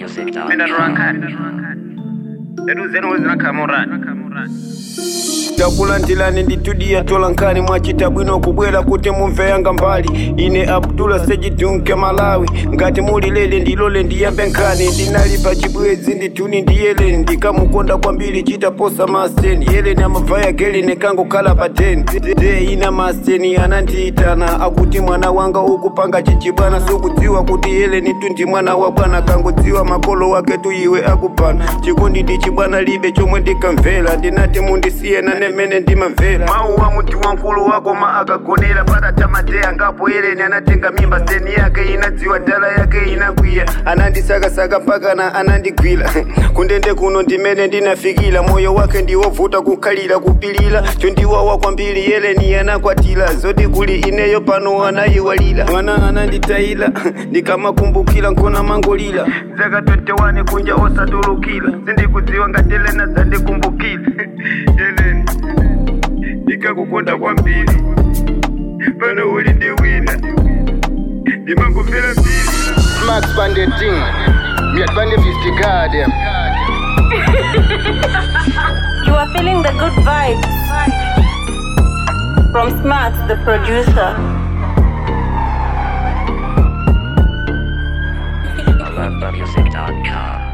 takulandirani nditudiya tolankani mwachita bwino kubwera kuti mumve yanga mbali ine abdula sejidunke malawi ngati muli lele ndilole ndiyambe nkhani ndinali pa chibwezi ndituni ndi yeleni ndikamukonda kwambiri chitaposa maseni yeleni amabvaya geleni kangokhala pa 10 de ina maseni anandiyitana akuti mwana wanga ukupanga chichibwana sukudziwa kuti yeleni tu ndi mwana wa bwana kangodziwa makolo wake tu iwe akupana chikondi ndi chibwana libe chomwe ndikamvera ndinati mundisiye nane mmene ndimamvera mawu wa munthu wankulu wakoma akagonera patatamateya ngapo yeleni anatenga mimba seni yake inadziwa dala yake inakwiya anandisakasaka mpakana anandigwira kundende kuno ndimene ndinafikira moyo wake ndiwovuta kukhalira kupilira chondiwawa kwambiri yeleni anakwatira zoti kuli ineyo pano anayiwalira mwana ananditayira ndikamakumbukira nkona mangolira zaka 21 kunja osatulukira sindikudziwa ngati elena zandikumbukira yeleni ndikakukonda kwambiri pano uli ndi wina ndimangomvera mbiri Max Bandit thing. Me at Bandit is the goddamn. You are feeling the good vibes from Smart, the producer. I love music.com.